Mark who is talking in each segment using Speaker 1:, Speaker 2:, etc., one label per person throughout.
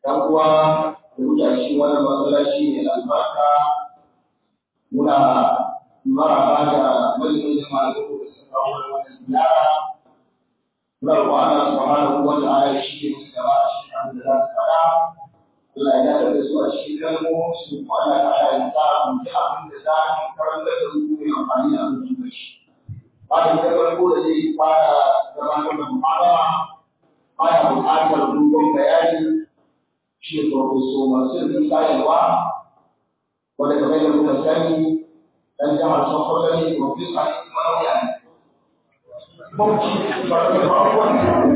Speaker 1: dan uwa da muke a cikin wannan masallaci ne albarka muna maraba da majalisar malamu da suka kawo wannan ziyara muna roƙon Allah subhanahu wa ta'ala shi ne musu gaba a cikin abin da za su faɗa Allah ya dace da su a cikin kalmo su kuma Allah ta'ala ya sa mu ji abin da za mu karanta da su mai amfani da abin da shi bayan da farko da zai fara gabatar da muhabara baya buƙatar dogon bayani shi ne farko masu yin sayarwa wanda kamar da muka sani dan jihar Sokoto ne profesa ne kuma lauya ne. Bauchi ba da farkon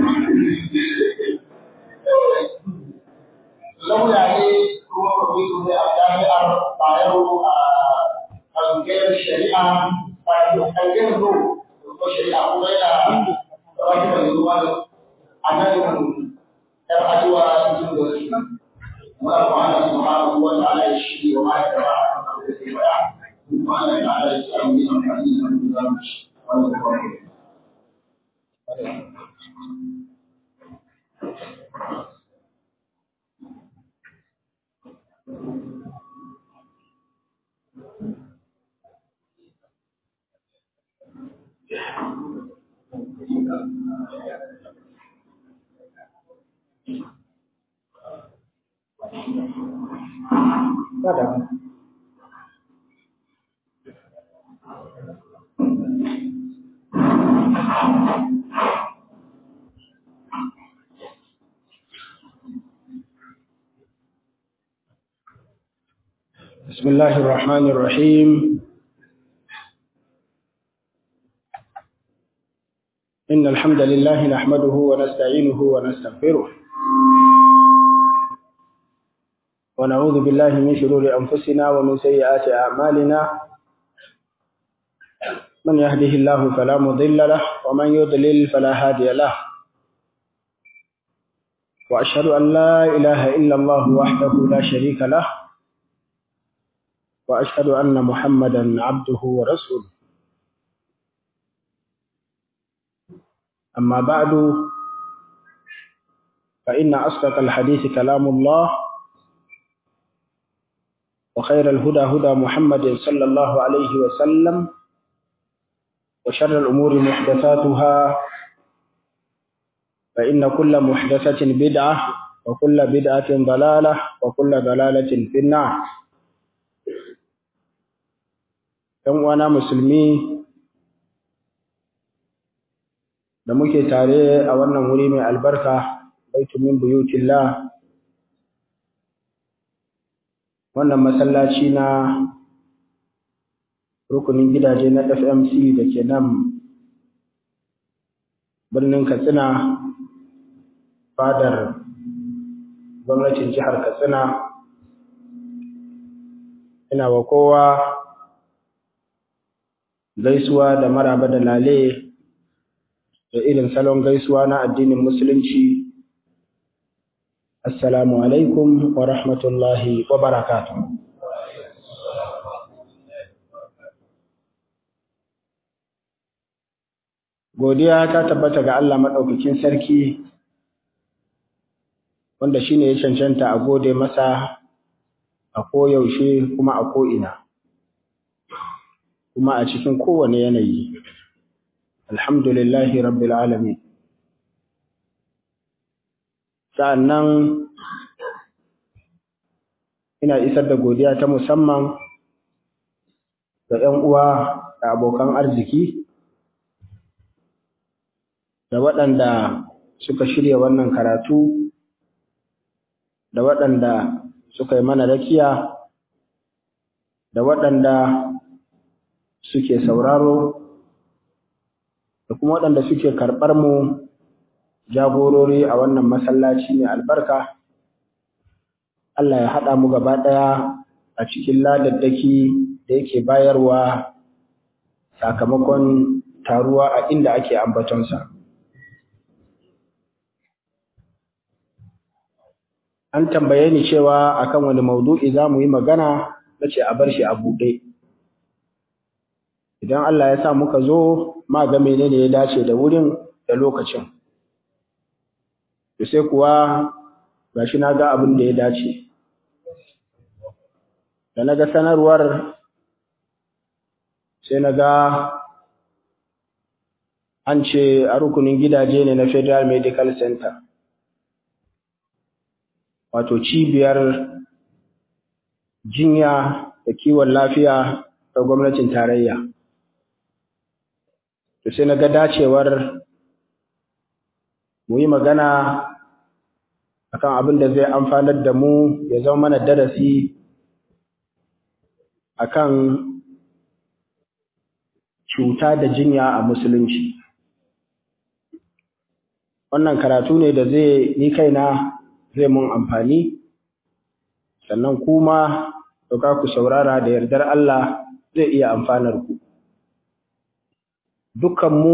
Speaker 1: lauya ne kuma profesa ne a jami'ar Bayero a ɓangaren shari'a a ɓangaren ro ko shari'a kuma yana rafi da zuwa a nan ‘yar arewa cikin gaske. Muna kuma ana subhanahu wa ta'ala ya shi wa ma'aikata a kan da ke baya. Mana da ala ya samu yi amfani da wani zamu ci wani kawai. Kada.
Speaker 2: بسم الله الرحمن الرحيم إن الحمد لله نحمده ونستعينه ونستغفره ونعوذ بالله من شرور أنفسنا ومن سيئات أعمالنا من يهده الله فلا مضل له ومن يضلل فلا هادي له وأشهد أن لا إله إلا الله وحده لا شريك له وأشهد أن محمدا عبده ورسوله أما بعد فإن أصدق الحديث كلام الله وخير الهدى هدى محمد صلى الله عليه وسلم وشر الأمور محدثاتها فإن كل محدثة بدعة وكل بدعة ضلالة وكل ضلالة في النار ‘yan uwana musulmi da muke tare a wannan wuri mai albarka baitu min buyutillah wannan masallaci na rukunin gidaje na FMC da ke nan birnin Katsina fadar gwamnatin jihar Katsina ina wa kowa gaisuwa da maraba da lale da irin salon gaisuwa na addinin musulunci assalamu alaikum wa rahmatullahi wa barakatuh godiya ta tabbata ga Allah maɗaukakin sarki wanda shine ya cancanta a gode masa a koyaushe kuma a ko'ina kuma a cikin kowane yanayi alhamdulillahi rabbil alamin sa'annan ina isar da godiya ta musamman ga 'yan uwa da abokan arziki da waɗanda suka shirya wannan karatu da waɗanda suka yi mana rakiya da waɗanda suke sauraro da kuma waɗanda suke karɓar mu jagorori a wannan masallaci mai albarka Allah ya haɗa mu gaba ɗaya a cikin ladaddaki da yake bayarwa sakamakon taruwa a inda ake ambatonsa. An tambaye ni cewa akan wani maudu'i za mu yi magana na ce a bar shi a buɗe. Idan Allah ya sa muka zo ma ga menene ya dace da wurin da lokacin. To sai kuwa gashi na ga abin da ya dace da na ga sanarwar sai na ga an ce a rukunin gidaje ne na federal medical center wato cibiyar jinya da kiwon lafiya ta gwamnatin tarayya to sai na ga dacewar mu yi magana akan abin da zai amfanar da mu ya zama mana darasi akan cuta da jinya a musulunci wannan karatu ne da zai ni kaina zai mun amfani sannan kuma dauka ku saurara da yardar Allah zai iya amfanar ku dukkan mu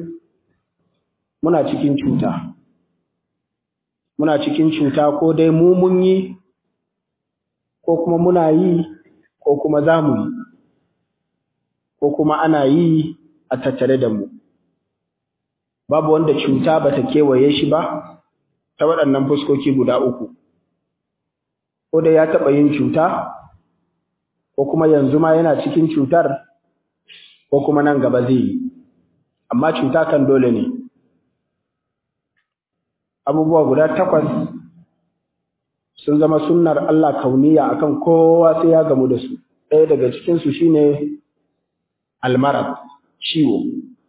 Speaker 2: muna cikin cuta muna cikin cuta ko dai mu mun yi ko kuma muna yi ko kuma za mu yi ko kuma ana yi a tattare da mu babu wanda cuta ba ta kewaye shi ba ta waɗannan fuskoki guda uku ko dai ya taɓa yin cuta ko kuma yanzu ma yana cikin cutar ko kuma nan gaba zai yi amma cuta kan dole ne abubuwa guda takwas sun zama sunnar Allah kauniya akan kowa sai ya gamu da su ɗaya daga cikinsu shine almarad ciwo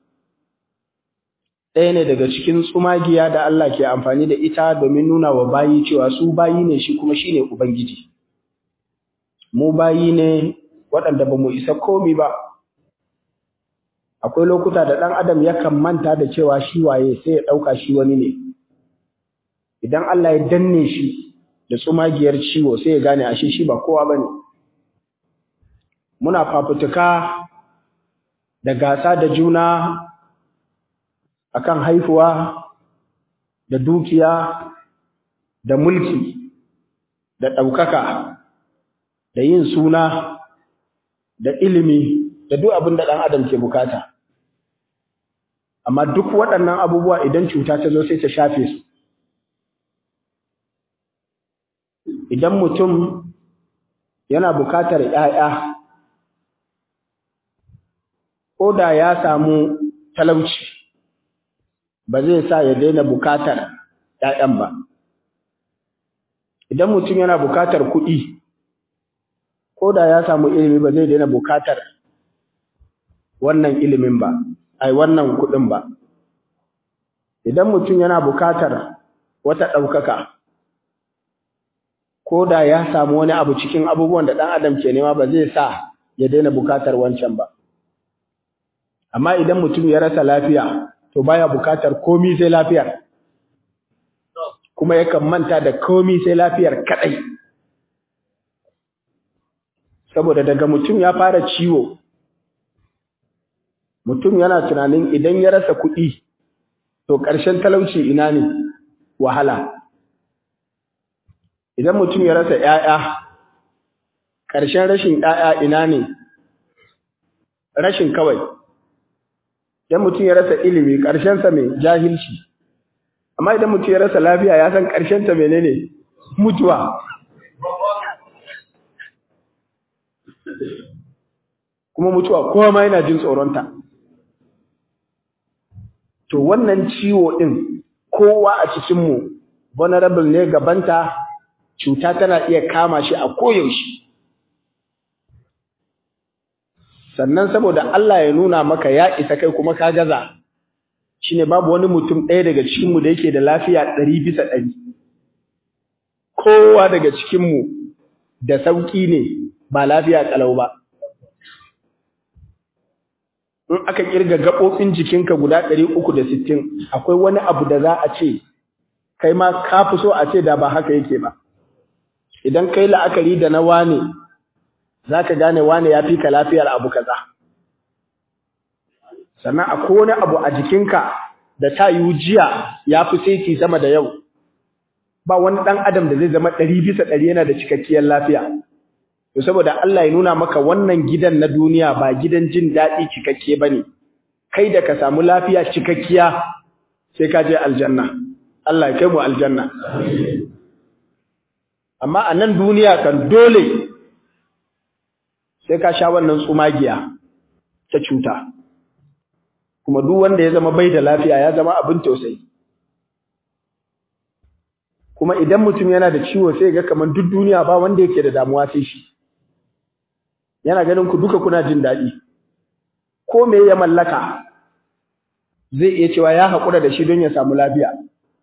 Speaker 2: ɗaya ne daga cikin tsumagiya da Allah ke amfani da ita domin nuna wa bayi cewa su bayi ne shi kuma shine ubangiji mu bayi ne waɗanda ba mu isa komi ba akwai lokuta da ɗan adam yakan manta da cewa shi waye sai ya ɗauka shi wani ne idan Allah ya danne shi da tsumagiyar ciwo sai ya gane ashe shi ba kowa bane muna fafutuka da gasa da juna akan haifuwa da dukiya da mulki da ɗaukaka da yin suna da ilimi da duk abin da ɗan adam ke bukata amma duk waɗannan abubuwa idan cuta ta zo sai ta shafe su idan mutum yana bukatar ‘ya'ya ko da ya samu talauci ba zai sa ya daina bukatar ‘ya'yan ba idan mutum yana bukatar kuɗi ko da ya samu ilimi ba zai daina bukatar wannan ilimin ba ai wannan kuɗin ba idan mutum yana bukatar wata ɗaukaka ko da ya samu wani abu cikin abubuwan da ɗan adam ke nema ba zai sa ya daina bukatar wancan ba amma idan mutum ya rasa lafiya to baya bukatar komi sai lafiyar kuma yakan manta da komi sai lafiyar kadai saboda daga mutum ya fara ciwo mutum yana tunanin idan ya rasa kuɗi to ƙarshen talauci ina ne wahala idan mutum ya rasa ‘ya'ya ƙarshen rashin ‘ya'ya ina ne rashin kawai idan mutum ya rasa ilimi ƙarshensa mai jahilci amma idan mutum ya rasa lafiya ya san ƙarshenta menene mutuwa kuma mutuwa kowa ma yana jin tsoronta to wannan ciwo ɗin kowa a cikinmu vulnerable ne gabanta cuta tana iya kama shi a koyaushe sannan saboda Allah ya nuna maka ya isa kai kuma ka gaza shine babu wani mutum ɗaya daga cikinmu da yake da lafiya ɗari bisa ɗari kowa daga cikinmu da sauƙi ne ba lafiya ƙalau ba in aka kirga gaɓoɓin jikinka guda ɗari uku da sittin akwai wani abu da za a ce kai ma ka fi so a ce da ba haka yake ba idan kai la'akari da na wane za ka gane wane ya fi ka lafiyar abu kaza sannan akwai wani abu a jikinka da ta yi jiya ya fi saiti sama da yau ba wani ɗan adam da zai zama ɗari bisa ɗari yana da cikakkiyar lafiya to saboda Allah ya nuna maka wannan gidan na duniya ba gidan jin daɗi cikakke bane kai da ka samu lafiya cikakkiya sai ka je aljanna Allah ya kai mu aljanna amma a nan duniya kan dole sai ka sha wannan tsumagiya ta cuta kuma duk wanda ya zama bai da lafiya ya zama abin tausayi kuma idan mutum yana da ciwo sai ga kamar duk duniya ba wanda yake da damuwa sai shi yana ganin ku duka kuna jin daɗi ko me ya mallaka zai iya cewa ya haƙura da shi don ya samu lafiya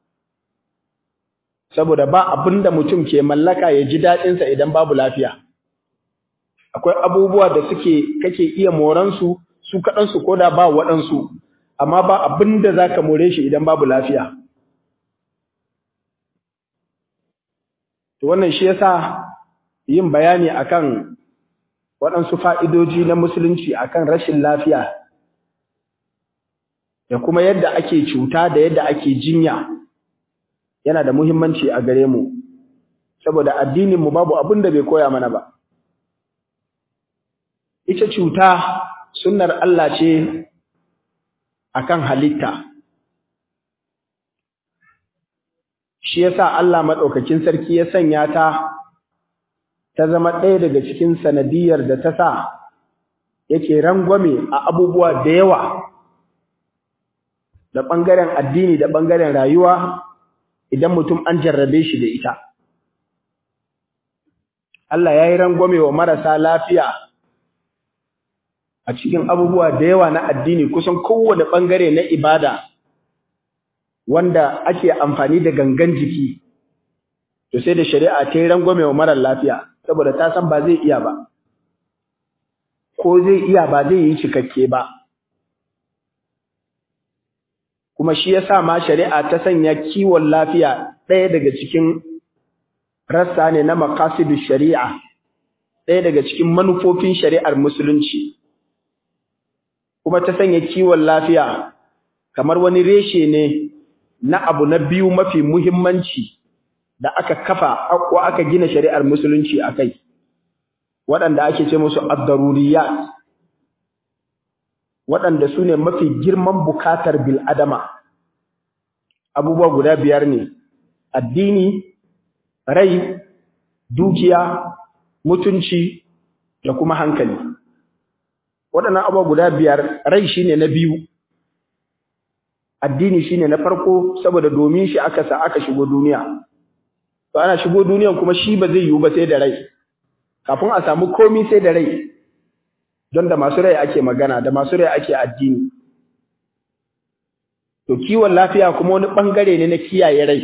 Speaker 2: saboda ba abin da mutum ke mallaka ya ji daɗinsa idan babu lafiya akwai abubuwa da suke kake iya moransu su kaɗansu ko da ba waɗansu amma ba abin da za ka more shi idan babu lafiya to wannan shi yasa yin bayani akan waɗansu fa'idoji na musulunci akan rashin lafiya da kuma yadda ake cuta da yadda ake jinya yana da muhimmanci a gare mu saboda addininmu babu abin da bai koya mana ba ita cuta sunnar Allah ce akan halitta shi yasa Allah madaukakin sarki ya sanya ta ta zama ɗaya daga cikin sanadiyar da ta sa yake rangwame a abubuwa da yawa da ɓangaren addini da ɓangaren rayuwa idan mutum an jarrabe shi da ita Allah ya yi rangwame wa marasa lafiya a cikin abubuwa da yawa na addini kusan kowane ɓangare na ibada wanda ake amfani da gangan jiki to sai da shari'a ta yi rangwame wa marar lafiya saboda ta san ba zai iya ba ko zai iya ba zai yi cikakke ba kuma shi yasa ma shari'a ta sanya kiwon lafiya ɗaya daga cikin rassa ne na maqasidu shari'a ɗaya daga cikin manufofin shari'ar musulunci kuma ta sanya kiwon lafiya kamar wani reshe ne na abu na biyu mafi muhimmanci da aka kafa ko aka gina shari'ar musulunci a kai waɗanda ake ce musu ad-daruriyat waɗanda su ne mafi girman bukatar bil'adama abubuwa guda biyar ne addini rai dukiya mutunci da kuma hankali waɗannan abubuwa guda biyar rai shine na biyu addini shine na farko saboda domin shi aka sa aka shigo duniya to ana shigo duniyan kuma shi ba zai yiwu ba sai da rai kafin a samu komi sai da rai don da masu rai ake magana da masu rai ake addini to kiwon lafiya kuma wani bangare ne na kiyaye rai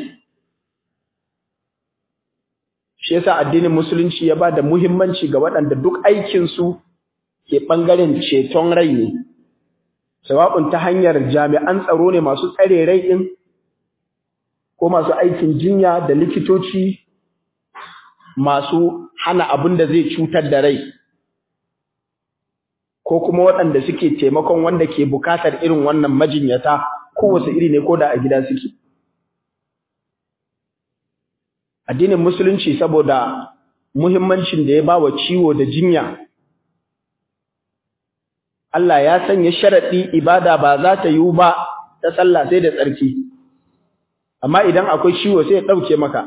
Speaker 2: shi yasa addinin musulunci ya ba da muhimmanci ga waɗanda duk aikinsu ke ɓangaren ceton rai ne sawa'un ta hanyar jami'an tsaro ne masu tsare rai ɗin ko masu aikin jinya da likitoci masu hana abin da zai cutar da rai ko kuma waɗanda suke taimakon wanda ke bukatar irin wannan majinyata kowace iri ne ko da a gida suke addinin musulunci saboda muhimmancin da ya ba wa ciwo da jinya Allah ya sanya sharaɗi ibada ba za ta yiwu ba ta sallah sai da tsarki amma idan akwai ciwo sai ya ɗauke maka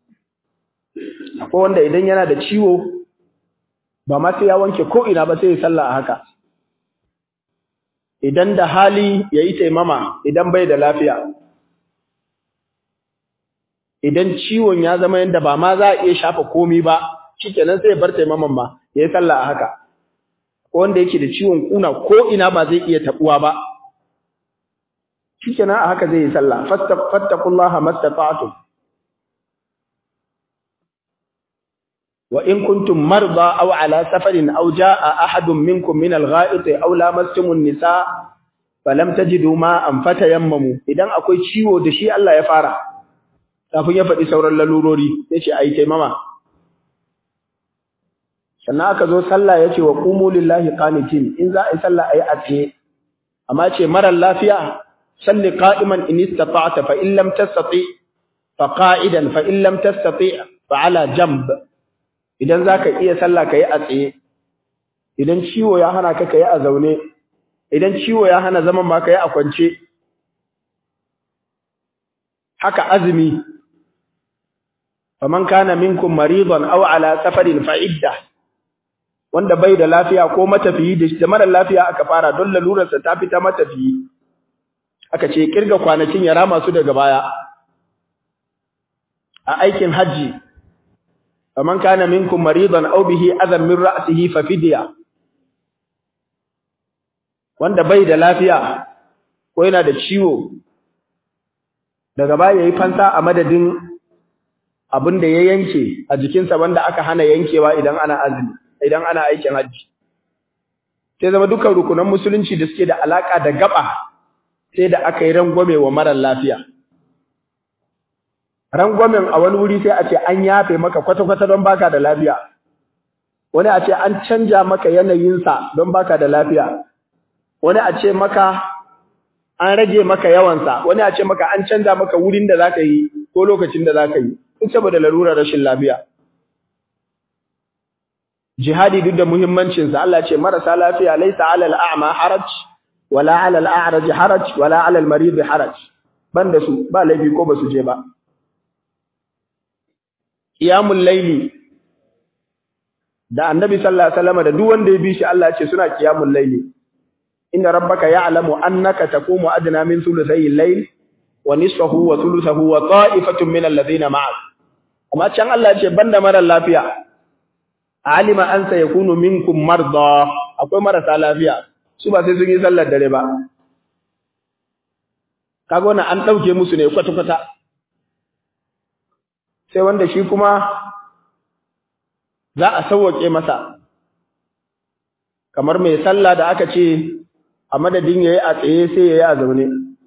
Speaker 2: akwai wanda idan yana da ciwo ba ma sai ya wanke ko ina ba sai ya sallah a haka idan da hali ya yi taimama idan bai da lafiya idan ciwon ya zama yadda ba ma za a iya shafa komi ba shikenan sai ya bar taimaman ma ya yi sallah a haka ko wanda yake da ciwon kuna ko ina ba zai iya tabuwa ba shikenan a haka zai yi sallah fattaqullaha mastata'tum wa in kuntum marda aw ala safarin aw jaa ahadun minkum min al-gha'it aw lamastum an-nisa falam tajidu ma'an fatayammamu idan akwai ciwo da shi Allah ya fara kafin ya faɗi sauran lalurori yace ayi taimama sannan aka zo sallah yace wa qumu lillahi qanitin in za a yi sallah ayi a tsaye amma ce marar lafiya salli qa'iman in istata'ta fa in lam tastati fa qa'idan fa in lam tastati fa ala jamb idan zaka iya sallah kai a tsaye idan ciwo ya hana ka kai a zaune idan ciwo ya hana zaman ma kai a kwance haka azumi faman kana minkum maridan aw ala safarin fa idda wanda bai da lafiya ko matafiyi da mara lafiya aka fara don lalurarsa ta fita matafiyi aka ce kirga kwanakin ya rama su daga baya a aikin haji faman kana minkum maridan aw bihi adam min ra'sihi fa fidya wanda bai da lafiya ko yana da ciwo daga baya yayi fansa a madadin abin da ya yanke a jikinsa wanda aka hana yankewa idan ana azumi idan ana aikin haji sai zama dukkan rukunan musulunci da suke da alaka da gaba sai da aka yi rangwame wa marar lafiya rangwamen a wani wuri sai a ce an yafe maka kwata-kwata don baka da lafiya wani a ce an canja maka yanayinsa don baka da lafiya wani a ce maka an rage maka yawansa wani a ce maka an canja maka wurin da zaka yi ko lokacin da zaka yi duk saboda larurar rashin lafiya jihadi duk da muhimmancin sa Allah ce marasa lafiya laysa 'alal a'ma haraj wala 'alal a'raj haraj wala 'alal marid haraj banda su ba laifi ko basu je ba qiyamul layli da annabi sallallahu alaihi wasallam da duk wanda ya bi shi Allah ce suna qiyamul layli inna rabbaka ya'lamu annaka taqumu adna min thuluthay al-layl wa nisfahu wa thuluthahu wa ta'ifatun min alladhina ma'ak amma can Allah ce banda mara lafiya alima an sayakunu minkum marda akwai marasa lafiya su ba sai sun yi sallar dare ba kaga wannan an dauke musu ne kwata kwata sai wanda shi kuma za a sauwake masa kamar mai sallah da aka ce a madadin yayi a tsaye sai yayi a zaune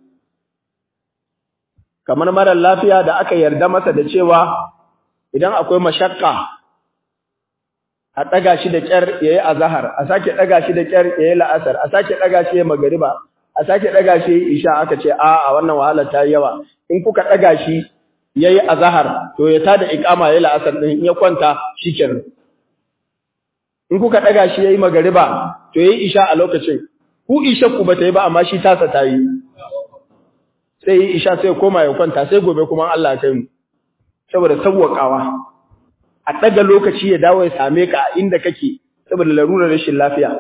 Speaker 2: kamar mara lafiya da aka yarda masa da cewa idan akwai mashakka a daga shi da kyar yayi azhar a sake daga shi da kyar yayi la'asar a sake daga shi yayi magriba a sake daga shi yayi isha aka ce a a wannan wahala ta yawa in kuka daga shi yayi azhar to ya tada iqama yayi la'asar din in ya kwanta shikenan in kuka daga shi yayi magriba to yayi isha a lokacin ku isha ku bata yi ba amma shi tasa ta yi sai yi isha sai koma ya kwanta sai gobe kuma Allah kai mu saboda sawwakawa a daga lokaci ya dawo ya same ka inda kake saboda larurar rashin lafiya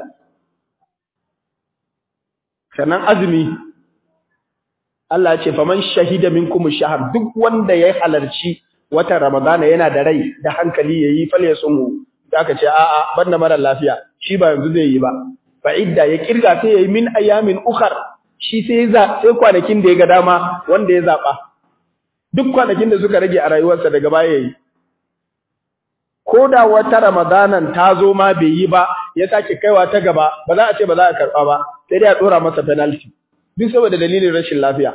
Speaker 2: sannan azumi Allah ya ce faman shahida minkum shahar duk wanda ya halarci watan ramadana yana da rai da hankali yayi fal yasumu aka ce a'a banda mara lafiya shi ba yanzu zai yi ba fa idda ya kirga sai yayi min ayamin ukhar shi sai za sai kwanakin da ya ga dama wanda ya zaba duk kwanakin da suka rage a rayuwarsa daga baya yayi ko da wata ramadanan ta zo ma bai yi ba ya sake kaiwa ta gaba ba za a ce ba za a karba ba sai dai a dora masa penalty duk saboda dalilin rashin lafiya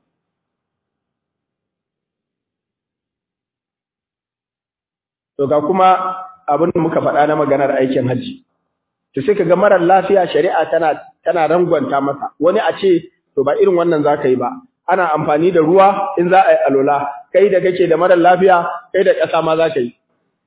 Speaker 2: to ga kuma abin da muka faɗa na maganar aikin hajji to sai kaga marar lafiya shari'a tana tana rangwanta masa wani a ce to ba irin wannan zaka yi ba ana amfani da ruwa in za a yi alola kai da kake da marar lafiya kai da ƙasa ma zaka yi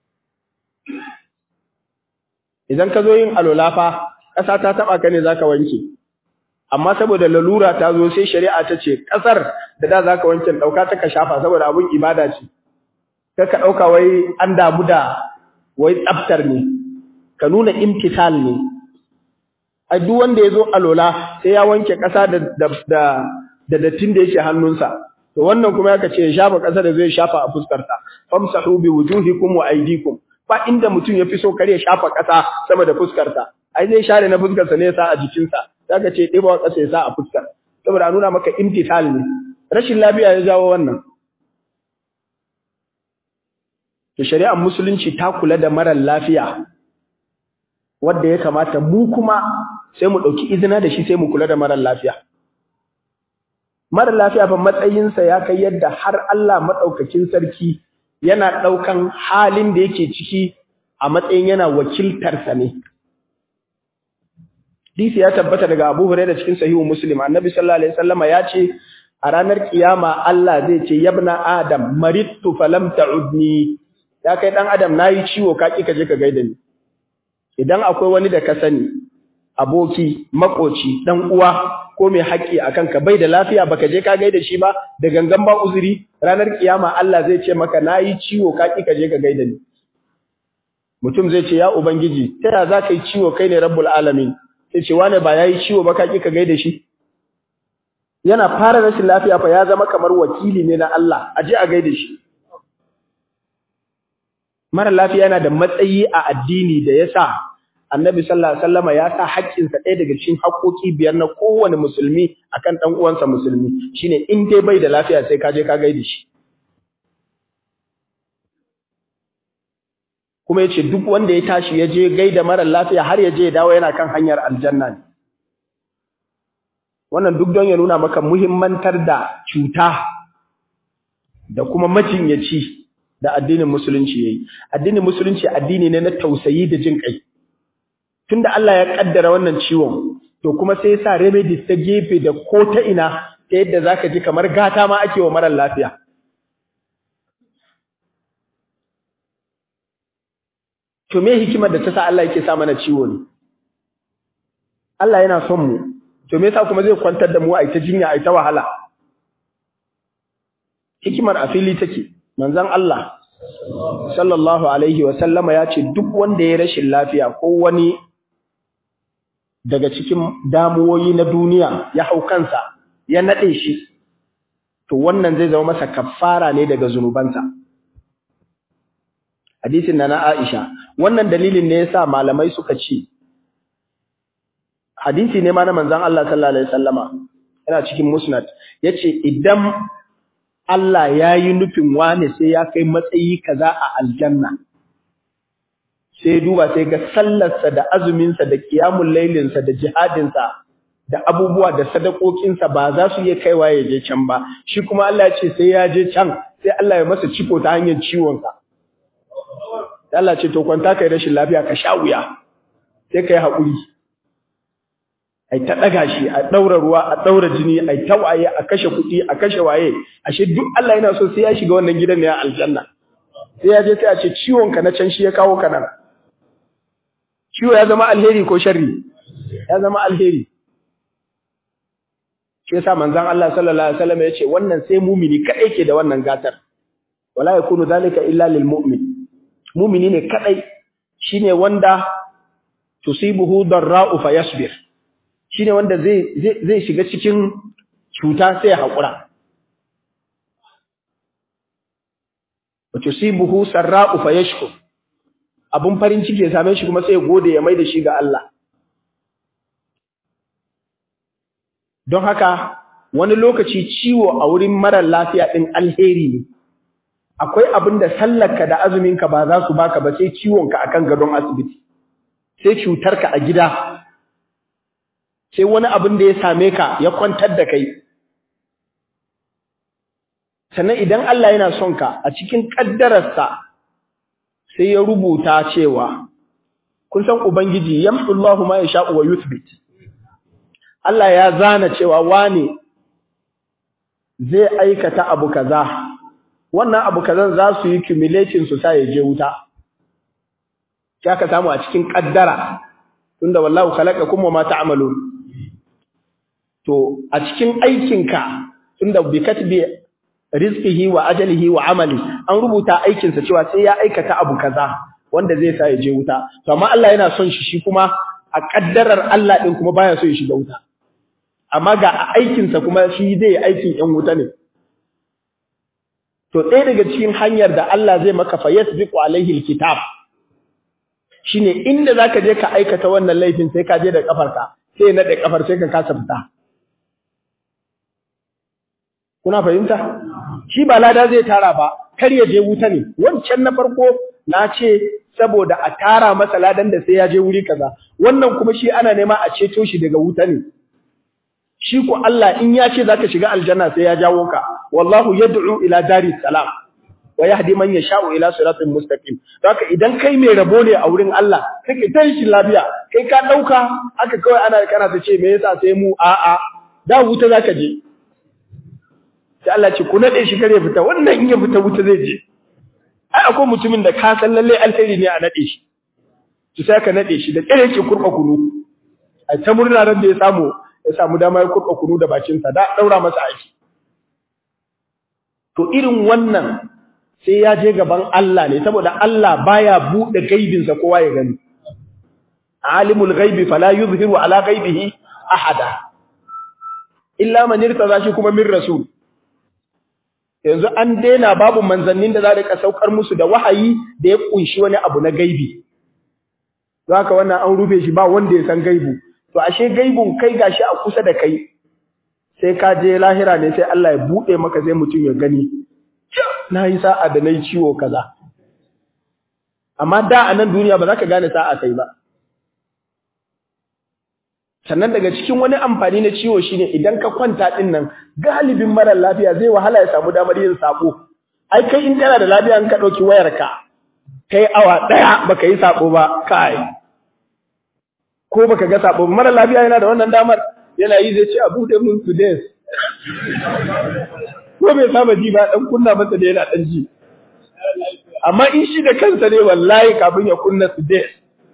Speaker 2: idan ka zo yin alola fa ƙasa ta taba ka ne zaka wanke amma saboda lalura ta zo sai shari'a ta ce ƙasar da da zaka wanke dauka ta ka shafa saboda abun ibada ce kai ka dauka wai an damu da wai tsaftar ne ka nuna imtisal ne a duk wanda yazo alola sai ya wanke ƙasa da da da dattin da yake hannunsa to wannan kuma yaka ce ya shafa ƙasa da zai shafa a fuskarsa famsahu bi wujuhikum wa aydikum ba inda mutum yafi so kare shafa ƙasa sama da fuskarsa ai zai share na fuskarsa ne ya sa a jikinsa zaka ce ɗiba ƙasa ya sa a fuskar saboda a nuna maka imtisal ne rashin lafiya ya jawo wannan to shari'ar musulunci ta kula da marar lafiya wanda ya kamata mu kuma sai mu dauki izina da shi sai mu kula da marar lafiya marar lafiya fa matsayinsa ya kai yadda har Allah madaukakin sarki yana daukan halin da yake ciki a matsayin yana wakiltar sa ne Disi ya tabbata daga Abu Hurairah cikin sahihu Muslim Annabi sallallahu alaihi wasallama ya ce a ranar kiyama Allah zai ce yabna adam maridtu falam ta'udni ya kai dan adam nayi ciwo ka ki ka je ka gaida ni idan akwai wani da ka sani aboki makoci dan uwa ko mai haƙƙi a kanka bai da lafiya baka je ka gaida shi ba da gangan ba uzuri ranar kiyama Allah zai ce maka nayi ciwo ka ki ka je ka gaida ni mutum zai ce ya ubangiji ta ya za ka yi ciwo kai ne rabbul alamin sai ce wane ba yayi ciwo ba ka ki ka gaida shi yana fara rashin lafiya fa ya zama kamar wakili ne na Allah a je a gaida shi mara lafiya yana da matsayi a addini da yasa annabi sallallahu alaihi wasallama ya sa haƙƙinsa ɗaya daga cikin haƙƙoƙi biyar na kowane musulmi akan ɗan uwansa musulmi shine in dai bai da lafiya sai ka je ka gaida shi kuma yace duk wanda ya tashi ya je gaida mara lafiya har ya je ya dawo yana kan hanyar aljanna ne wannan duk don ya nuna maka muhimmantar da cuta da kuma majinyaci da addinin musulunci yayi addinin musulunci addini ne na tausayi da jin kai tunda Allah ya kaddara wannan ciwon to kuma sai ya sa remedies ta gefe da ko ta ina ta yadda zaka ji kamar gata ma ake wa mara lafiya to me hikimar da ta sa Allah yake sa mana ciwo ne Allah yana son mu to me yasa kuma zai kwantar da mu a ita jinya a ita wahala hikimar a fili take manzon Allah sallallahu alaihi wa sallama ya ce duk wanda ya rashin lafiya ko wani daga cikin damuwoyi na duniya ya hau kansa ya nade shi to wannan zai zama masa kafara ne daga zunubansa hadisin na na Aisha wannan dalilin ne yasa malamai suka ce hadisi ne ma na manzon Allah sallallahu alaihi wasallama yana cikin musnad yace idan Allah ya yi nufin wane sai ya kai matsayi kaza a aljanna sai duba sai ga sallarsa da azuminsa da kiyamun lailinsa da jihadinsa da abubuwa da sadakokinsa ba za su iya kaiwa ya je can ba shi kuma Allah ya ce sai ya je can sai Allah ya masa ciko ta hanyar ciwonsa sai Allah ce to kwanta kai rashin lafiya ka sha wuya sai kai haƙuri ai ta daga shi a daura ruwa a daura jini ai ta waye a kashe kuɗi a kashe waye ashe duk Allah yana so sai ya shiga wannan gidan ne a aljanna sai ya je sai a ce ciwon ka na can shi ya kawo ka nan ciwo ya zama alheri ko sharri ya zama alheri shi yasa manzon Allah sallallahu alaihi wasallam ya ce wannan sai mumini kadai ke da wannan gatar wala yakunu zalika illa lil mu'min mumini ne kadai shine wanda tusibuhu darra'u fayasbir shine wanda zai zai shiga cikin cuta sai ya hakura wa tusibuhu sarra'u fayashkur abun farin ciki ya same shi kuma sai ya gode ya mai da shi ga Allah don haka wani lokaci ciwo a wurin marar lafiya din alheri ne akwai abin da sallarka da azuminka ba za su baka ba sai ciwonka akan gadon asibiti sai cutarka a gida sai wani abin da ya same ka ya kwantar da kai sannan idan Allah yana son ka a cikin kaddararsa sai ya rubuta cewa kun san ubangiji yamhullahu ma yasha'u wa yuthbit Allah ya zana cewa wane zai aikata abu kaza wannan abu kazan za su yi accumulating su sai ya je wuta sai ka samu a cikin kaddara tunda wallahu khalaqakum wa ma ta'malun to a cikin aikinka tunda bi katbi rizqihi wa ajalihi wa amali an rubuta aikinsa cewa sai ya aikata abu kaza wanda zai sa ya je wuta to amma Allah yana son shi shi kuma a kaddarar Allah din kuma baya so ya shiga wuta amma ga a aikinsa kuma shi zai aikin yan wuta ne to ɗaya daga cikin hanyar da Allah zai maka fa yasbiqu alaihi alkitab shine inda zaka je ka aikata wannan laifin sai ka je da kafarka sai na da kafar sai ka kasa fita kuna fahimta shi ba lada zai tara ba kar ya je wuta ne wancan na farko na ce saboda a tara masa ladan da sai ya je wuri kaza wannan kuma shi ana nema a ceto shi daga wuta ne shi ko Allah in ya ce zaka shiga aljanna sai ya jawo ka wallahu yad'u ila dari salam wa yahdi man yasha'u ila siratin mustaqim haka idan kai mai rabo ne a wurin Allah kake tashi lafiya kai ka dauka aka kawai ana kana ta ce me yasa sai mu a a da wuta zaka je sai Allah ce ku nade shi kare fita wannan in ya fita wuta zai je ai akwai mutumin da ka san lalle alheri ne a nade shi to sai ka nade shi da kare yake kurba kunu ai ta murna ran da ya samu ya samu dama ya kurɓa kunu da bakinsa da ɗaura masa aiki to irin wannan sai ya je gaban Allah ne saboda Allah baya buɗe gaibinsa kowa ya gani alimul ghaibi fala yuzhiru ala ghaibihi ahada illa man irtaza shi kuma min rasul yanzu an daina babu manzannin da za ka saukar musu da wahayi da ya kunshi wani abu na gaibi don haka wannan an rufe shi ba wanda ya san gaibu to ashe gaibun kai gashi a kusa da kai sai ka je lahira ne sai Allah ya buɗe maka sai mutum ya gani na yi sa'a da na yi ciwo kaza amma da a nan duniya ba za ka gane sa'a kai ba sannan daga cikin wani amfani na ciwo shine idan ka kwanta din nan galibin mara lafiya zai wahala ya samu damar yin sako ai kai in kana da lafiya in ka dauki wayarka kai awa daya baka yi sako ba kai ko baka ga sako mara lafiya yana da wannan damar yana yi zai ce a bude mun today ko bai saba ji ba dan kunna masa da yana dan ji amma in shi da kansa ne wallahi kafin ya kunna today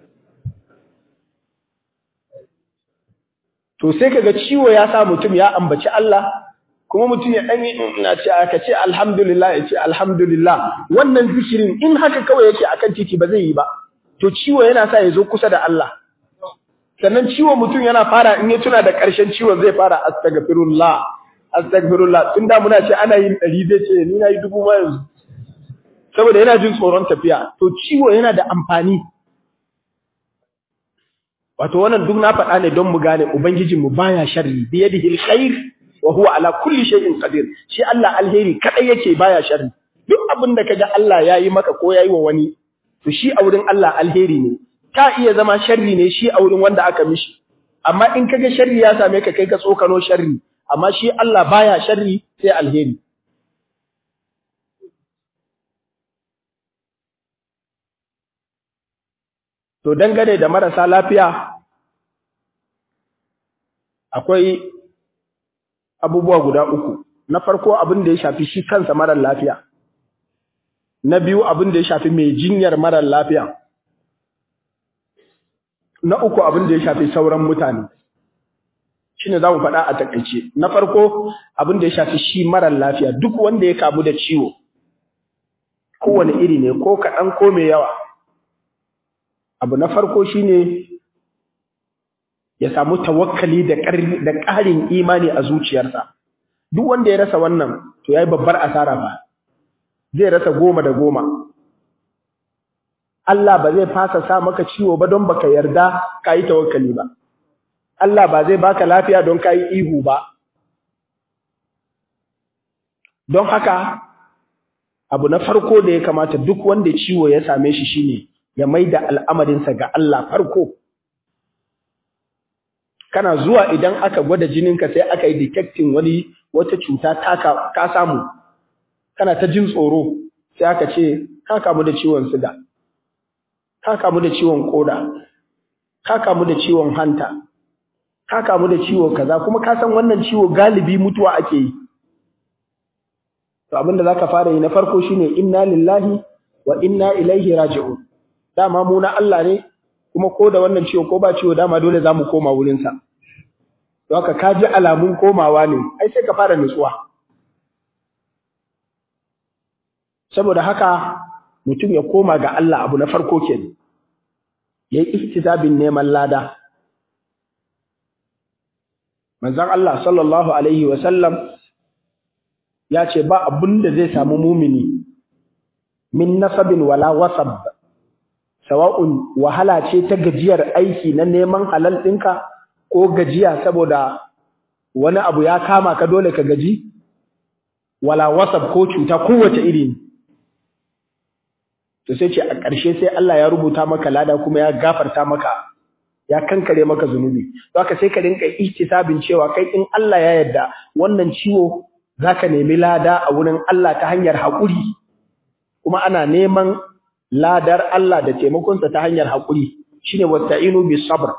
Speaker 2: to sai kaga ciwo ya sa mutum ya ambaci Allah kuma mutum ya dan ina ce aka ce alhamdulillah ya ce alhamdulillah wannan zikirin in haka kawai yake akan titi ba zai yi ba to ciwo yana sa ya zo kusa da Allah sannan ciwo mutum yana fara in ya tuna da ƙarshen ciwon zai fara astaghfirullah astaghfirullah tun da muna ce ana yin ɗari zai ce ni na yi dubu ma yanzu saboda yana jin tsoron tafiya to ciwo yana da amfani wato wannan duk na faɗa ne don mu gane ubangijinmu baya sharri bi yadihi alkhair wa huwa ala kulli shay'in qadir shi Allah alheri kadai yake baya sharri duk abin da kaga Allah yayi maka ko yayi wa wani to shi a wurin Allah alheri ne ta iya zama sharri ne shi a wurin wanda aka mishi amma in kaga sharri ya same ka kai ka tsokano sharri amma shi Allah baya sharri sai alheri To dangane da marasa lafiya akwai abubuwa guda uku. Na farko abin da ya shafi shi kansa marar lafiya. Na biyu abin da ya shafi mai jinyar marar lafiya. Na uku abin da ya shafi sauran mutane. Shi ne za mu faɗa a takaice. Na farko abin da ya shafi shi marar lafiya duk wanda ya kamu da ciwo. Kowane iri ne ko kaɗan ko mai yawa. abu na farko shine ya samu tawakkali da ƙarin imani a zuciyarsa duk wanda ya rasa wannan to yayi babbar asara ba zai rasa goma da goma Allah ba zai fasa sa maka ciwo ba don baka yarda kayi tawakkali ba Allah ba zai baka lafiya don kayi ihu ba don haka abu na farko da ya kamata duk wanda ciwo ya same shi shine ya maida al'amarinsa ga Allah farko kana zuwa idan aka gwada jininka sai aka yi detecting wani wata cuta taka ka samu kana ta jin tsoro sai aka ce ka kamu da ciwon siga ka kamu da ciwon koda ka kamu da ciwon hanta ka kamu da ciwo kaza kuma ka san wannan ciwo galibi mutuwa ake yi to abinda zaka fara yi na farko shine inna lillahi wa inna ilaihi raji'un dama mu na Allah ne kuma ko da wannan ciwo ko ba ciwo dama dole zamu koma wurin sa to haka ka ji alamun komawa ne ai sai ka fara nutsuwa saboda haka mutum ya koma ga Allah abu na farko kenan yayi ihtizabin neman lada manzon Allah sallallahu alaihi wa sallam ya ce ba abin da zai samu mumini min nasabin wala wasab sawa'un wahala ce ta gajiyar aiki na neman halal ɗinka ko gajiya saboda wani abu ya kama ka dole ka gaji wala wasab ko cuta kowace iri to sai ce a ƙarshe sai Allah ya rubuta maka lada kuma ya gafarta maka ya kankare maka zunubi haka sai ka rinka ihtisabin cewa kai in Allah ya yarda wannan ciwo zaka nemi lada a wurin Allah ta hanyar haƙuri kuma ana neman ladar Allah da taimakonsa ta hanyar haƙuri shine wasta'inu bis sabr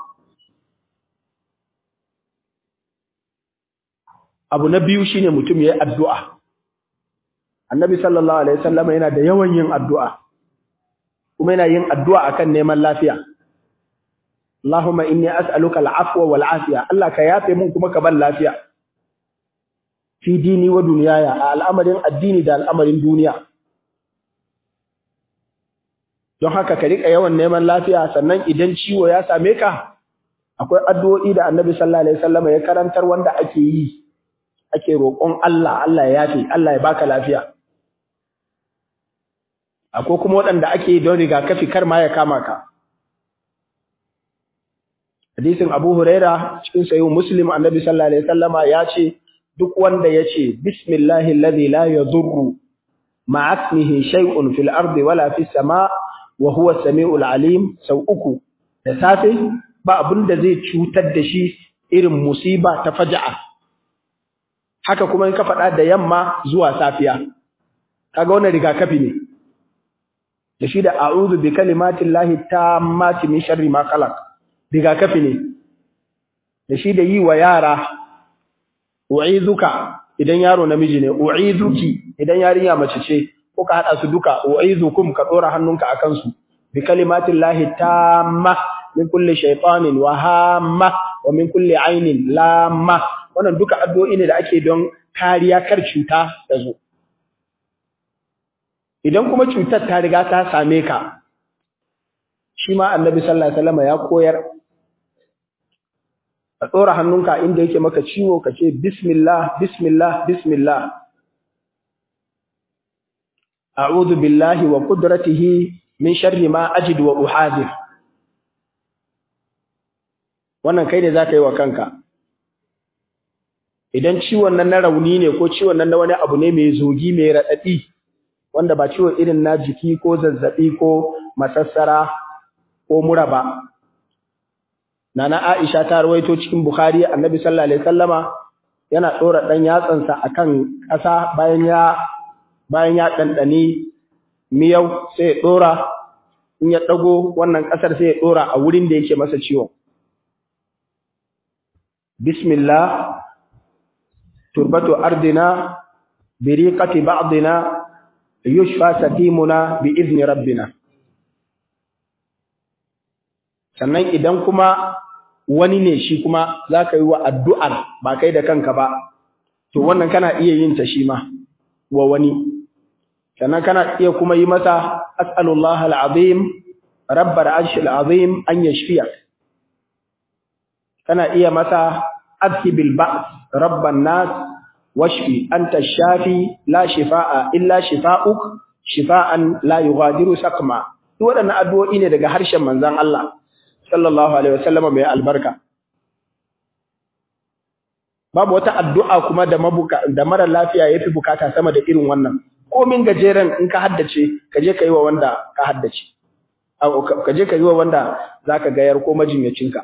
Speaker 2: abu na biyu shine mutum yayi addu'a annabi sallallahu alaihi wasallam yana da yawan yin addu'a kuma yana yin addu'a akan neman lafiya Allahumma inni as'aluka al'afwa wal afiya Allah ka yafe mun kuma ka ban lafiya fi dini wa duniyaya a al'amarin addini da al'amarin duniya don haka ka rika yawan neman lafiya sannan idan ciwo ya same ka akwai addu'o'i da Annabi sallallahu alaihi wasallam ya karantar wanda ake yi ake roƙon Allah Allah ya yafe Allah ya baka lafiya akwai kuma waɗanda ake yi don rigakafi kar ma ya kama ka hadisin Abu Huraira cikin sahihu Muslim Annabi sallallahu alaihi wasallama ya ce duk wanda ya ce bismillahi alladhi la yadurru ma'a ismihi shay'un fil ardi wala fis sama wa huwa samiul alim sau uku da safe ba abin da zai cutar da shi irin musiba ta faja'a haka kuma in ka faɗa da yamma zuwa safiya kaga wannan rigakafi ne da shi da a'udhu bi kalimatillahi tammati min sharri ma khalaq rigakafi ne da shi da yi wa yara u'izuka idan yaro namiji ne u'izuki idan yarinya mace ce ko ka hada su duka u'izukum ka dora hannunka akan su bi kalimatillahi tamma min kulli shaytanin wa hamma wa min kulli ainin lamma wannan duka addu'o'i ne da ake don kariya kar cuta ta zo idan kuma cutar ta riga ta same ka shi ma annabi sallallahu alaihi wasallam ya koyar ka tsora hannunka inda yake maka ciwo ka ce bismillah bismillah bismillah a'udhu billahi wa qudratihi min sharri ma ajidu wa uhadir wannan kai ne zaka yi wa kanka idan ciwon nan na rauni ne ko ciwon nan na wani abu ne mai zogi mai radadi wanda ba ciwo irin na jiki ko zazzabi ko masassara ko mura ba Nana Aisha ta rawaito cikin Bukhari Annabi sallallahu alaihi wasallama yana dora dan yatsansa akan ƙasa bayan ya bayan ya dandani miyau sai ya dora in ya dago wannan ƙasar sai ya dora a wurin da yake masa ciwon Bismillah turbatu ardina biriqati ba'dina yushfa satimuna bi izni rabbina sannan idan kuma wani ne shi kuma za ka yi wa addu'ar ba kai da kanka ba, to wannan kana iya yin ta shi ma wa wani. Sannan kana iya kuma yi masa, As'alullah al'azim, rabbar arshil azim an yashfiya. Kana iya masa, Azhibil ba, rabban nas, washfi, an ta shafi, la shifa'a, illa shifa'uk, shifa'an la yughadiru sakma. Waɗannan addu'o'i ne daga harshen manzan Allah. sallallahu alaihi wasallam mai albarka babu wata addu'a kuma da mabuka da mara lafiya yafi bukata sama da irin wannan komin gajeren in ka haddace ka je ka yi wa wanda ka haddace ka je ka yi wa wanda zaka gayar ko majinyacinka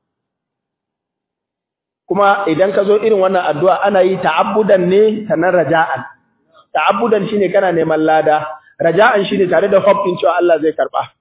Speaker 2: kuma idan ka zo irin wannan addu'a ana yi ta'abbudan ne sanan raja'an ta'abbudan shine kana neman lada raja'an shine tare da hope din cewa Allah zai karba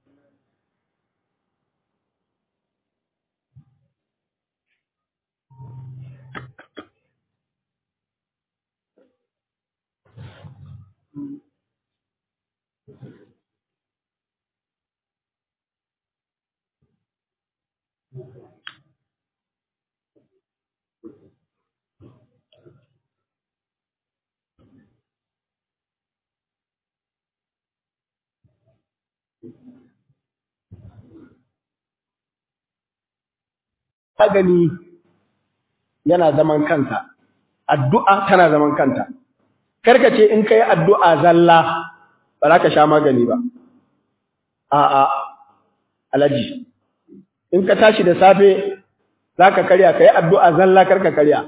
Speaker 2: gani yana zaman kansa addu'a tana zaman kanta karka ce in kai addu'a zalla ba za ka sha magani ba a'a alaji in ka tashi da safe za ka karya ka yi addu'a zalla karka karya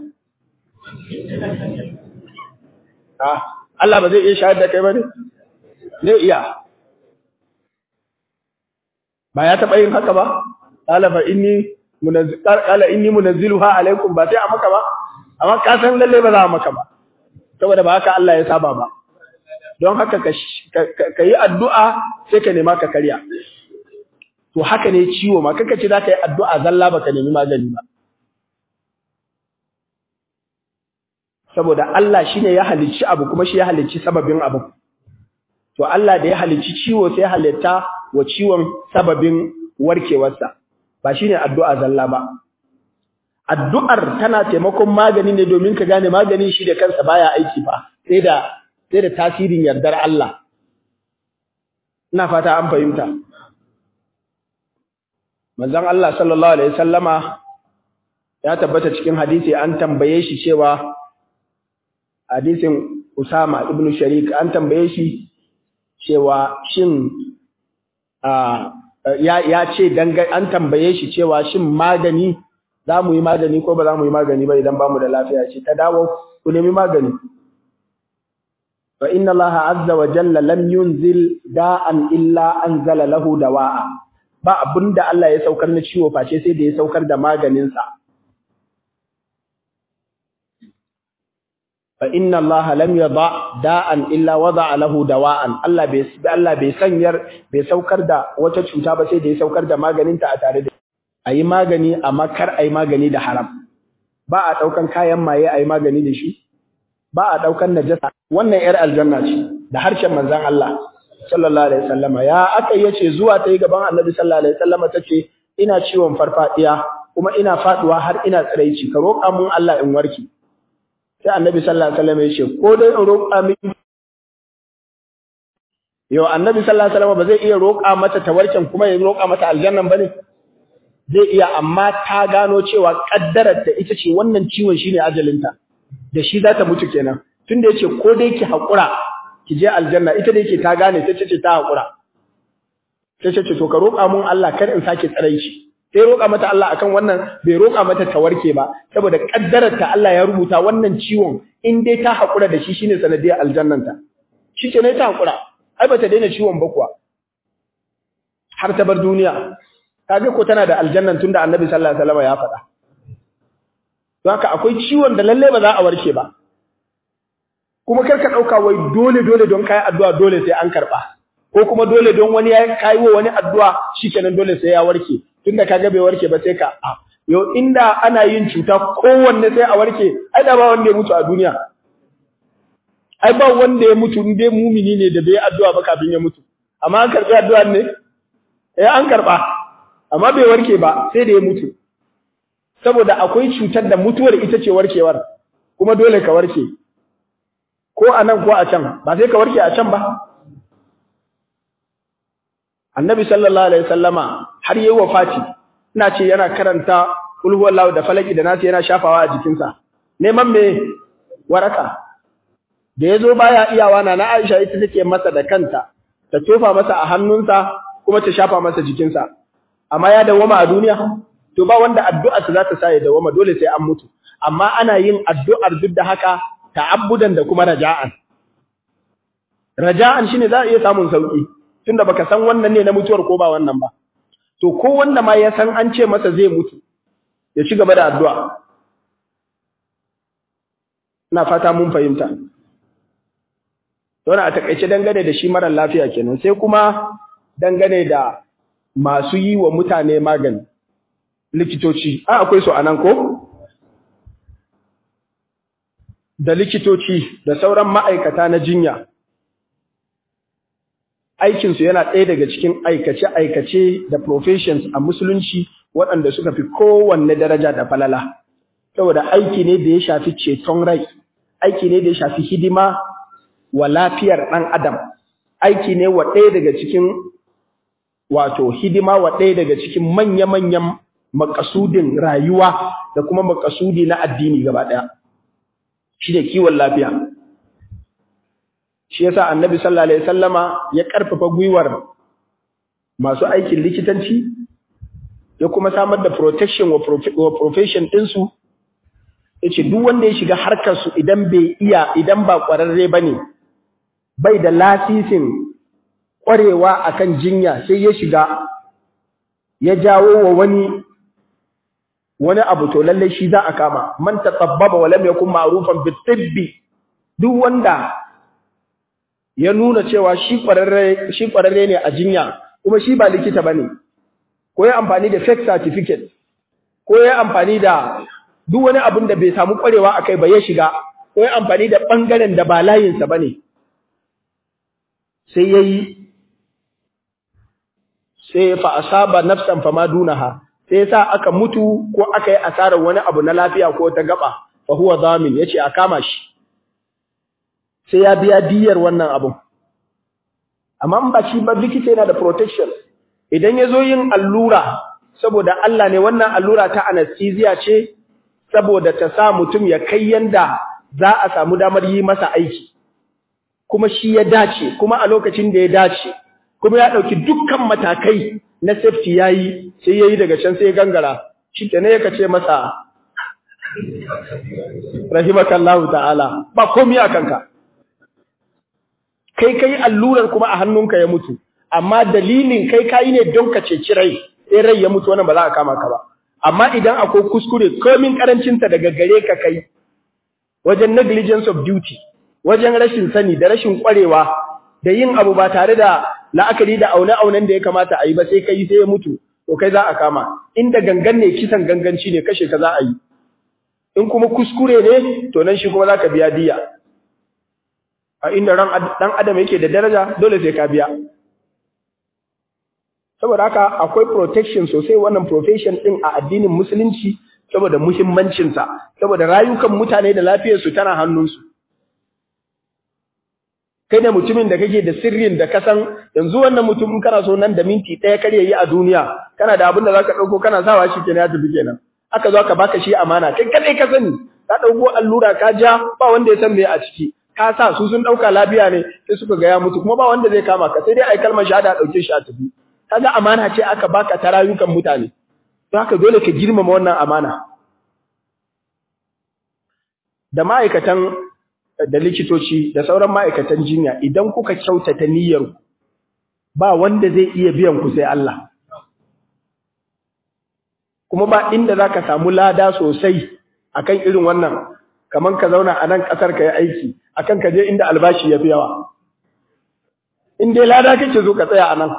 Speaker 2: Allah ba zai iya shayar da kai ba ne? zai iya ba ya taɓa yin haka ba ɗalaba inni qala inni munazziluha alaikum ba sai a maka ba amma ka san lalle ba za a maka ba saboda ba haka Allah ya saba ba don haka ka yi addu'a sai ka nema ka karya to haka ne ciwo ma kaka ce za ka yi addu'a zalla ba ka nemi magani ba saboda Allah shine ya halicci abu kuma shi ya halicci sababin abu to Allah da ya halicci ciwo sai halitta wa ciwon sababin warkewarsa ba shine addu'a zalla ba addu'ar tana taimakon magani ne domin ka gane maganin shi da kansa baya aiki fa sai da sai da tasirin yardar Allah ina fata an fahimta manzon Allah sallallahu alaihi wasallama ya tabbata cikin hadisi an tambaye shi cewa hadisin Usama ibn Sharik an tambaye shi cewa shin ya ya ce an tambaye shi cewa shin magani za mu yi magani ko ba za mu yi magani ba idan ba mu da lafiya ce ta dawo ku nemi magani fa inna allaha azza wa jalla lam yunzil da'an illa anzala lahu dawa'a ba abinda Allah ya saukar na ciwo face sai da ya saukar da maganin sa fa inna allaha lam yada da'an illa wada'a lahu dawa'an Allah bai Allah bai sanyar bai saukar da wata cuta ba sai da ya saukar da maganin ta a tare da ayi magani amma kar ayi magani da haram ba a daukan kayan maye ayi magani da shi ba a daukan najasa wannan yar aljanna ce da harshen manzon Allah sallallahu alaihi wasallama ya aka yace zuwa tayi gaban Annabi sallallahu alaihi wasallama tace ina ciwon farfadiya kuma ina faduwa har ina tsiraici ka roƙa mun Allah in warke sai Annabi sallallahu alaihi wasallama yace ko dai in roƙa miki Yau Annabi sallallahu alaihi wasallama ba zai iya roƙa mata tawarkin kuma ya roƙa mata aljannan bane zai iya amma ta gano cewa kaddarar ta ita ce wannan ciwon shine ajalinta da shi za ta mutu kenan tunda yace ko dai ki hakura ki je aljanna ita da yake ta gane sai ce ta hakura sai ce to ka roƙa mun Allah kar in sake tsarai shi sai roƙa mata Allah akan wannan bai roƙa mata ta warke ba saboda kaddarar ta Allah ya rubuta wannan ciwon in dai ta hakura da shi shine sanadiyar aljannanta shi ke ne ta hakura ai bata daina ciwon ba kuwa har ta bar duniya kaga ko tana da aljannan tunda annabi sallallahu alaihi wasallam ya faɗa don haka akwai ciwon da lalle ba za a warke ba kuma kar ka dauka wai dole dole don kai addu'a dole sai an karba ko kuma dole don wani ya kai wa wani addu'a shikenan dole sai ya warke tunda kaga bai warke ba sai ka yo inda ana yin cuta kowanne sai a warke ai da ba wanda ya mutu a duniya ai ba wanda ya mutu in dai mumini ne da bai addu'a ba kafin ya mutu amma an karbi addu'ar ne eh an karba amma bai warke ba sai da ya mutu saboda akwai cutar da mutuwar ita ce warkewar kuma dole ka warke ko a nan ko a can ba sai ka warke a can ba annabi sallallahu alaihi wasallama har yayi wafati ina ce yana karanta kul huwallahu da falaki da nasu yana shafawa a jikinsa neman me waraka da yazo baya iyawa na na Aisha ita take masa da kanta ta tofa masa a hannunsa kuma ta shafa masa jikinsa amma ya dawama a duniya to ba wanda addu'arsa za ta sa ya dawama dole sai an mutu amma ana yin addu'ar duk da haka ta'abbudan da kuma raja'an raja'an shine za a iya samun sauki tunda baka san wannan ne na mutuwar ko ba wannan ba to ko wanda ma ya san an ce masa zai mutu ya ci gaba da addu'a ina fata mun fahimta Don a takaice dangane da shi mara lafiya kenan sai kuma dangane da masu yi wa mutane magani likitoci a akwai su anan ko da likitoci da sauran ma'aikata na jinya aikinsu yana ɗaya daga cikin aikace-aikace da professions a musulunci waɗanda suka fi kowanne daraja da falala saboda aiki ne da ya shafi ceton rai aiki ne da ya shafi hidima wa lafiyar ɗan adam aiki ne wa ɗaya daga cikin wato hidima wa ɗaya daga cikin manya-manyan makasudin rayuwa da kuma makasudi na addini gaba ɗaya shi ne kiwon lafiya shi yasa annabi sallallahu alaihi wasallama ya ƙarfafa gwiwar masu aikin likitanci ya kuma samar da protection wa profession ɗinsu ya ce duk wanda ya shiga harkarsu idan bai iya idan ba ƙwararre ba ne bai da lasisin ƙwarewa akan jinya sai ya shiga ya jawo wa wani wani abu to lalle shi za a kama man tatabbaba wa lam yakun ma'rufan bitibbi duk wanda ya nuna cewa shi ƙwararre shi ƙwararre ne a jinya kuma shi ba likita bane ko ya amfani da fake certificate ko ya amfani da duk wani abin da bai samu ƙwarewa akai ba ya shiga ko ya amfani da bangaren da ba layinsa bane sai yayi sai fa asaba nafsan fama dunaha sai sai yasa aka mutu ko aka yi asarar wani abu na lafiya ko ta gaba fa huwa zamin yace a kama shi sai ya biya diyar wannan abun amma in ba shi ba likita yana da protection idan ya zo yin allura saboda Allah ne wannan allura ta anesthesia ce saboda ta sa mutum ya kai yanda za a samu damar yi masa aiki kuma shi ya dace kuma a lokacin da ya dace kuma ya ɗauki dukkan matakai na safety yayi sai yayi daga can sai ya gangara shi ne ya kace masa rahimakallahu ta'ala ba komai a kanka kai kai allurar kuma a hannunka ya mutu amma dalilin kai kai ne don ka ceci rai sai rai ya mutu wannan ba za a kama ka ba amma idan akwai kuskure komin karancinta daga gare ka kai wajen negligence of duty wajen rashin sani da rashin kwarewa da yin abu ba tare da la'akari da aune-aunen da ya kamata a yi ba sai kai sai ya mutu to kai za a kama inda gangan ne kisan ganganci ne kashe ka za a yi in kuma kuskure ne to nan shi kuma za ka biya diya a inda ran dan adam yake da daraja dole sai ka biya saboda haka akwai protection sosai wannan profession din a addinin musulunci saboda muhimmancinsa saboda rayukan mutane da lafiyarsu tana hannunsu kai ne mutumin da kake da sirrin da kasan yanzu wannan mutum in kana so nan da minti ɗaya kar yayi a duniya kana da abin da zaka ɗauko kana sawa shi kenan ya tafi kenan aka zo aka baka shi amana kai kadai ka sani ka ɗauko allura ka ja ba wanda ya san me a ciki ka sa su sun ɗauka lafiya ne sai suka ga ya mutu kuma ba wanda zai kama ka sai dai ai kalmar shahada a ɗauke shi a tafi kaga amana ce aka baka ta rayukan mutane don haka dole ka girmama wannan amana da ma'aikatan da likitoci da sauran ma'aikatan jinya idan kuka kyautata niyyar ba wanda zai iya biyan ku sai Allah kuma ba inda zaka samu lada sosai akan irin wannan kaman ka zauna a nan kasar ka yi aiki akan ka je inda albashi ya fi yawa in dai lada kake zo ka tsaya a nan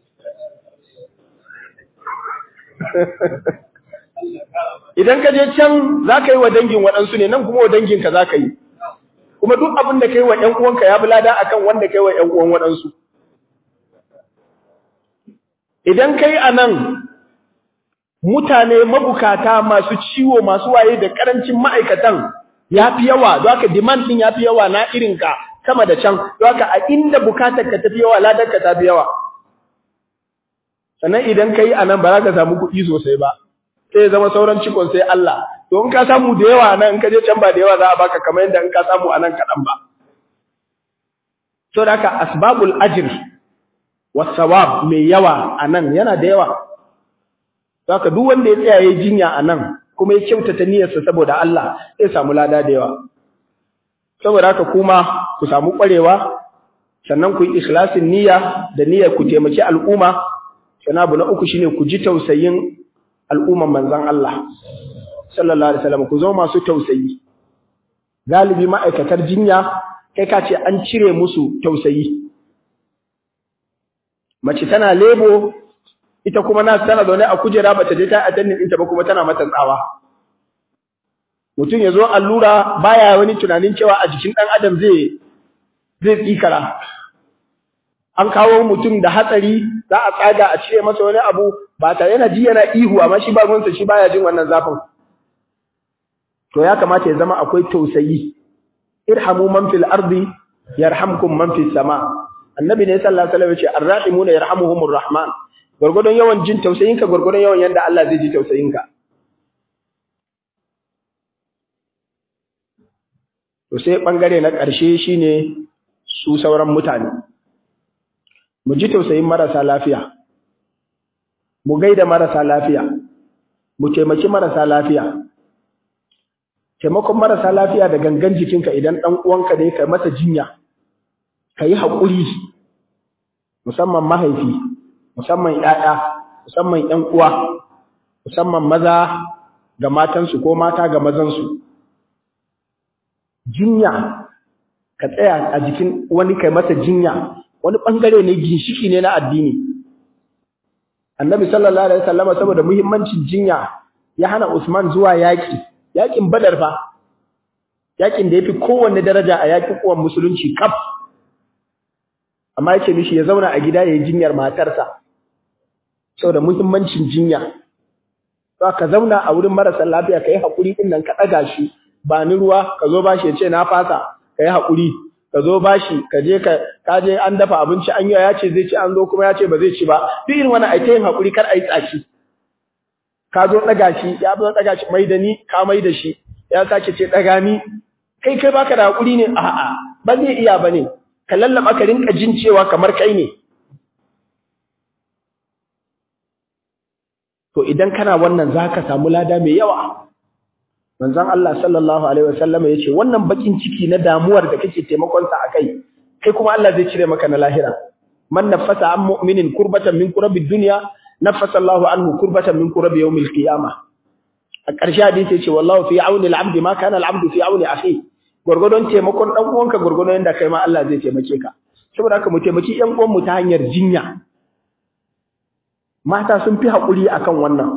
Speaker 2: idan ka je can za ka yi wa dangin waɗansu ne nan kuma wa danginka za ka yi kuma duk abin da ka yi wa ‘yan uwanka ya bulada a kan wanda ka yi wa ‘yan uwan waɗansu idan ka yi a nan mutane mabukata masu ciwo masu waye da ƙarancin ma'aikatan ya fi yawa don haka demand ɗin ya fi yawa na irinka sama da can don haka a inda bukatar ka tafi yawa ladarka ta fi yawa sannan idan ka yi a nan ba za ka samu kuɗi sosai ba sai ya zama sauran cikon sai Allah to in ka samu da yawa nan in ka je can ba da yawa za a baka kamar yadda in ka samu a nan kaɗan ba to da haka asbabul ajr wasawab mai yawa a nan yana da yawa Saka duk wanda ya tsaya ya jinya a nan kuma ya kyautata niyyarsa saboda Allah zai samu lada da yawa saboda haka kuma ku samu ƙwarewa sannan ku yi ikhlasin niyya da niyyar ku taimaki al'umma sannan abu na uku shine ku ji tausayin al'umman manzan Allah sallallahu alaihi wasallam ku zo masu tausayi galibi ma'aikatar jinya kai ka ce an cire musu tausayi mace tana lebo ita kuma na tana zaune a kujera bata je ta attending ɗinta ba kuma tana mata tsawa mutum ya zo allura baya wani tunanin cewa a jikin ɗan adam zai zai tsikara an kawo mutum da hatsari za a tsaga a cire masa wani abu ba tare yana ji yana ihu amma shi ba ruwansa shi baya jin wannan zafin to ya kamata ya zama akwai tausayi irhamu man fil ardi yarhamkum man fis sama annabi ne sallallahu alaihi wasallam ya ce arrahimuna yarhamuhumur rahman gurgudun yawan jin tausayinka gurgudun yawan yanda Allah zai ji tausayinka to sai bangare na ƙarshe shine su sauran mutane mu ji tausayin marasa lafiya mu gaida marasa lafiya mu taimaki marasa lafiya taimakon marasa lafiya da gangan jikinka idan ɗan uwanka ne ka masa jinya ka yi haƙuri musamman mahaifi musamman ‘ya'ya musamman ‘yan uwa musamman maza ga matansu ko mata ga mazansu jinya ka tsaya a jikin wani kai masa jinya wani ɓangare ne ginshiki ne na addini annabi sallallahu alaihi wasallama saboda muhimmancin jinya ya hana Usman zuwa yaki yakin Badar fa yakin da yafi kowanne daraja a yakin uwan musulunci kaf amma yake mishi ya zauna a gida yayin jinyar matarsa saboda muhimmancin jinya to ka zauna a wurin marasa lafiya ka yi haƙuri ɗin nan ka ɗaga shi ba ni ruwa ka zo bashi ya ce na fasa ka yi haƙuri ka zo bashi ka je ka ka je an dafa abinci an yi ya ce zai ci an zo kuma ya ce ba zai ci ba duk irin wannan ai ta yin haƙuri kar a yi tsaki ka zo ɗaga shi ya zo ɗaga shi mai da ni ka mai da shi ya sake ce ɗaga ni kai kai baka da haƙuri ne a'a ba zai iya ba ne ka lallaba ka rinka jin cewa kamar kai ne to idan kana wannan zaka samu lada mai yawa manzon Allah sallallahu alaihi wasallam yace wannan bakin ciki na damuwar da kake taimakon sa akai kai kuma Allah zai cire maka na lahira man nafasa an mu'minin kurbatan min kurabi dunya nafasa Allahu anhu kurbatan min kurabi yawmil qiyamah a ƙarshe hadisi yace wallahu fi auni al-abd ma kana al-abd fi auni akhi gurgurdon taimakon dan uwanka gurgurdon yanda kai ma Allah zai taimake ka saboda haka mu taimaki ƴan uwan mu ta hanyar jinya mata sun fi haƙuri akan wannan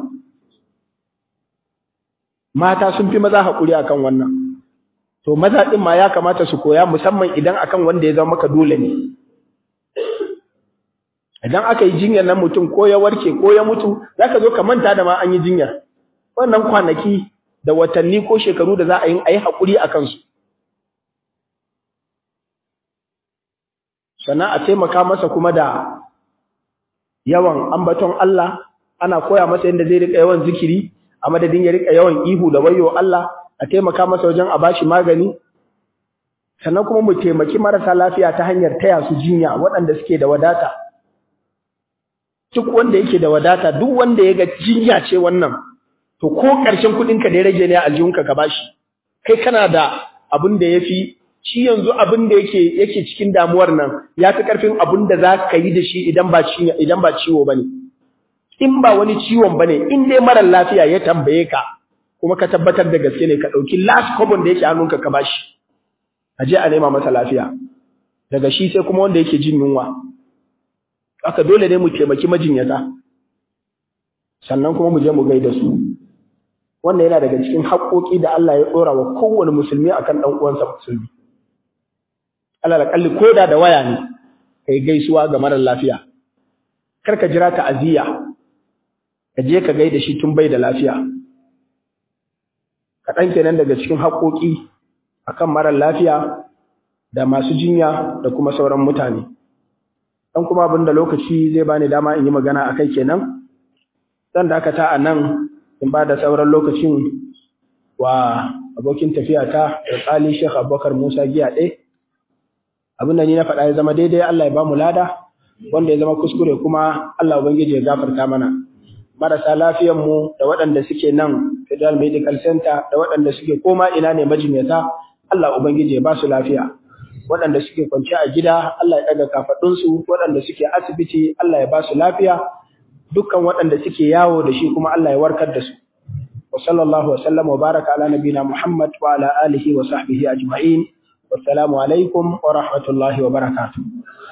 Speaker 2: mata sun fi maza haƙuri akan wannan to maza ɗin ma ya kamata su koya musamman idan akan wanda ya zama maka dole ne idan aka yi jinyar nan mutum ko ya warke ko ya mutu zaka zo ka manta da ma an yi jinyar wannan kwanaki da watanni ko shekaru da za a yi a yi haƙuri a kansu sannan a taimaka masa kuma da yawan ambaton Allah ana koya masa yadda zai rika yawan zikiri a madadin ya rika yawan ihu da wayo Allah a taimaka masa wajen a bashi magani sannan kuma mu taimaki marasa lafiya ta hanyar taya su jinya waɗanda suke da wadata duk wanda yake da wadata duk wanda ya ga jinya ce wannan to ko ƙarshen kuɗinka da ya rage ne a aljihunka ka bashi kai kana da abin da ya fi shi yanzu abin da yake yake cikin damuwar nan ya fi ƙarfin abin da za ka yi da shi idan ba idan ba ciwo ba ne in ba wani ciwon ba ne in dai marar lafiya ya tambaye ka kuma ka tabbatar da gaske ne ka ɗauki last carbon da yake hannunka ka bashi a je a nema masa lafiya daga shi sai kuma wanda yake jin yunwa aka dole ne mu taimaki majinyata sannan kuma mu je mu gaida su wannan yana daga cikin haƙoƙi da Allah ya ɗora wa kowane musulmi akan ɗan uwansa musulmi alal kalli koda da waya ne kai gaisuwa ga marar lafiya kar ka jira ta'aziyya ka je ka gaida shi tun bai da lafiya kaɗan kenan daga cikin haƙoƙi akan marar lafiya da masu jinya da kuma sauran mutane dan kuma abinda lokaci zai bani dama in yi magana akai kenan zan dakata a nan in ba da sauran lokacin wa abokin tafiya ta da tsali Sheikh Abubakar Musa Giya ɗaya abin da ni na faɗa ya zama daidai Allah ya ba mu lada wanda ya zama kuskure kuma Allah ubangiji ya gafarta mana marasa lafiyan mu da waɗanda suke nan Federal Medical Center da waɗanda suke koma ina ne majinyata Allah ubangiji ya ba su lafiya waɗanda suke kwance a gida Allah ya ɗaga kafaɗunsu waɗanda suke asibiti Allah ya ba su lafiya dukkan waɗanda suke yawo da shi kuma Allah ya warkar da su wa sallallahu wa sallam wa baraka ala nabina Muhammad wa ala alihi wa sahbihi ajma'in wassalamu alaikum wa rahmatullahi wa barakatuh